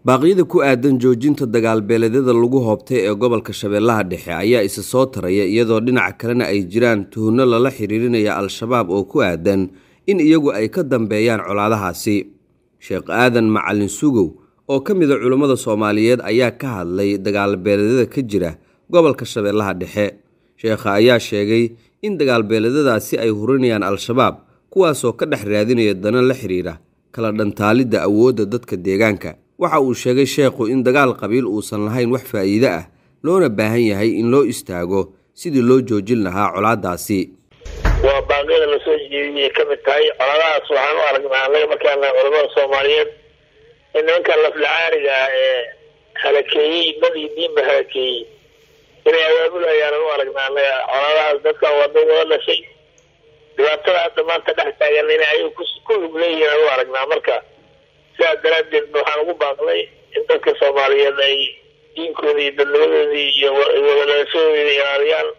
baaqyada ku aadan joojinta dagaalbeeleedyada lagu hoobtay ee gobolka shabeellaha dhexe ayaa isa soo taraya iyadoo dhinaca kalena ay jiraan tuhunno lala xiriirinaya al-shabaab oo ku aadan in iyagu ay ka dambeeyaan colaadahaasi sheekh aadan macalin sugow oo ka mid a culummada soomaaliyeed ayaa ka hadlay dagaalbeeleedyada ka jira gobolka shabeellaha dhexe sheekha ayaa sheegay in dagaalbeeleedyadaasi ay hurinayaan al-shabaab kuwaasoo ka dhex raadinaya dana la xiriira kala dhantaalidda awoodda dadka deegaanka waxa uu sheegay sheekhu in dagaal qabiil uusan lahayn wax faa'iide ah loona baahan yahay in loo istaago sidii loo joojin lahaa colaadaasi waa baaqyada lasoo jeediyay ka mid tahay colaadahaas waxaan u aragnaa annaga markaana culamada soomaaliyeed in nimankan laflacaariga ah ee halakeeyey dad iyo diinba halakeeyey inay abaabulayaan u aragnaa annaga colaadahaas dadkan waa dad wada dhashay dhibaatada hadda maanta dhex taagan inay ayagu ku lug leeyihiin u aragnaa marka sidaas daraaddeed waxaan ugu baaqnay in dadka soomaaliyeed ay diinkooda iyo dadnimadoodii iyo wadadhalashadooda ilaaliyaan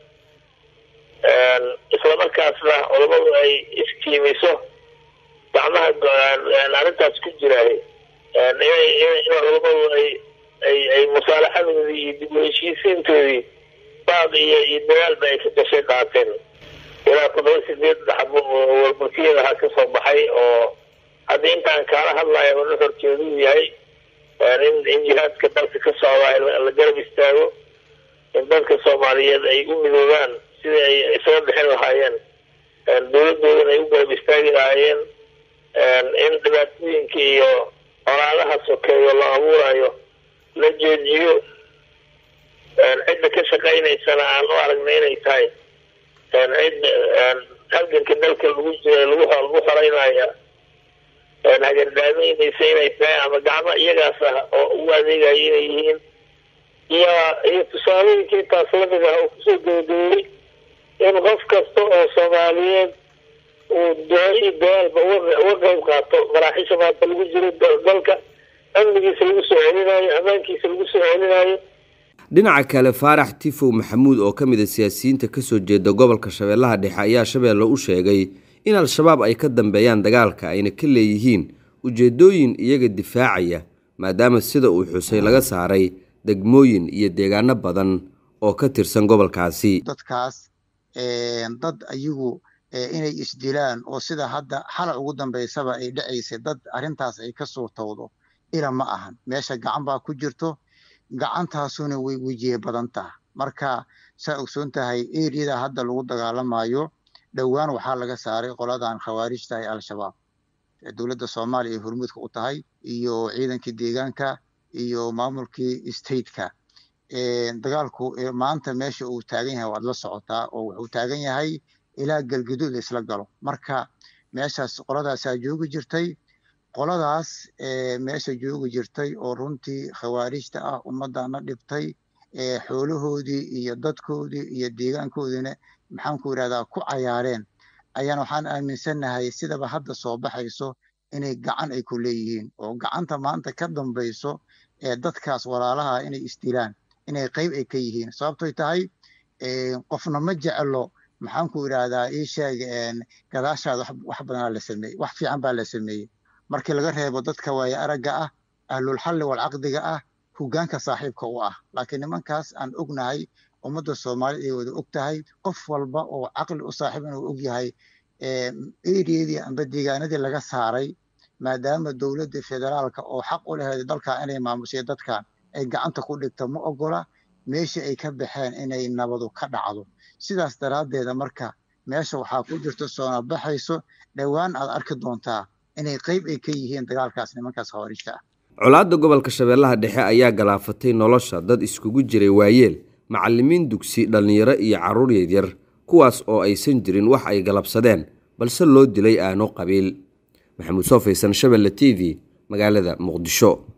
islamarkaasna culamadu ay iskiimiso gacmaha arrintaas ku jiraay in culamadu ay ay ay musaalaxadoodii iyo dib u heshiisiintoodii baad iyo iyo dagaalba ay ka gashay qaateen ilaa toddoba sideed xabo warburtiyadaha ka soo baxay oo haddii intaan kaala hadlaya una horjeeduu yahay in jihaadka dalka ka socda la garab istaago in dadka soomaaliyeed ay u midoobaan sidii ay isaga bixin lahaayeen dowladoodana ay u garab istaagi lahaayeen in dhibaatooyinka iyo colaadaha sokeeyo la abuurayo la joojiyo cidda ka shaqaynaysana aan u aragna inay tahay cid halganka dalka lagu jira lagu lagu xoreynaya hagardaameynaysa inay tahay ama gacmo iyagaas ah oo ugu adeegaya inay yihiin iyo iyo tusaalooyinka intaas lamid ah oo kusoo gabagabeeyey in qof kasta oo soomaaliyeed uu duco iyo dagaalba uga qayb qaato maraaxiisha maanta lagu jiro dalka amnigiisa lagu soo celinayo ammaankiisa lagu soo celinayo dhinaca kale faarax tifow maxamuud oo ka mid a siyaasiyiinta kasoo jeeda gobolka shabeellaha dhexe ayaa shabeelle u sheegay in al-shabaab ay ka dambeeyaan dagaalka ayna ka leeyihiin ujeedooyin iyaga difaacaya maadaama sida uu xusay laga saaray degmooyin iyo deegaano badan oo ka tirsan gobolkaasi dadkaas dad ayagu inay isdilaan oo sida hadda xala ugu dambeysaba ay dhacaysay dad arrintaas ay ka suurtowdo ila ma ahan meesha gacan baa ku jirto gacantaasuna way wejiye badan taha marka saa ogsoon tahay eriyada hadda lagu dagaalamayo dhowaan waxaa laga saaray qoladan khawaarijta ee al-shabaab dowladda soomaaliya ay hormuudka u tahay iyo ciidankii deegaanka iyo maamulkii stateka dagaalku maanta meesha uu taagan yahay waad la socotaa oo wuxuu taagan yahay ilaa galgaduud isla galo marka meeshaas qoladaasaa joogi jirtay qoladaas meesha joogi jirtay oo runtii khawaarijta ah ummadana dhibtay xoolahoodii iyo dadkoodii iyo deegaankoodiina maxaanku yidhahdaa ku cayaareen ayaan waxaan aaminsannahay sidaba hadda soo baxayso inay gacan ay ku leeyihiin oo gacanta maanta ka dambayso ee dadkaas walaalaha inay isdilaan inay qayb ay ka yihiin sababtoy tahay qofna ma jeclo maxaanku yidhahdaa ii sheeg gadaashaada wax badanaa la sameeyey wax fiican baa la sameeyey markii laga reebo dadka waaye aragga ah ahlulxalli walcaqdiga ah hogaanka saaxiibka u ah laakiin nimankaas aan ognahay ummadda soomaaliyed ay wada og tahay qof walba oo caqli u saaxiib inuu og yahay eriyadii amba deegaanadii laga saaray maadaama dowladda federaalka oo xaq u laheed dalka inay maamushay dadkan ay gacanta ku dhigto ma ogola meeshii ay ka baxeen inay nabadu ka dhacdo sidaas daraaddeeda marka meesha waxaa ku jirto soona baxayso dhowaan aad arki doontaa inay qayb ay ka yihiin dagaalkaas nimankaas khawaarijta ah colaadda gobolka shabeellaha dhexe ayaa galaafatay nolosha dad iskugu jiray waayeel macallimiin dugsi dhallinyaro iyo carruur yaryar kuwaas oo aysan jirin wax ay galabsadeen balse loo dilay aano qabiil maxamuud soo faysan shabelle t v magaalada muqdisho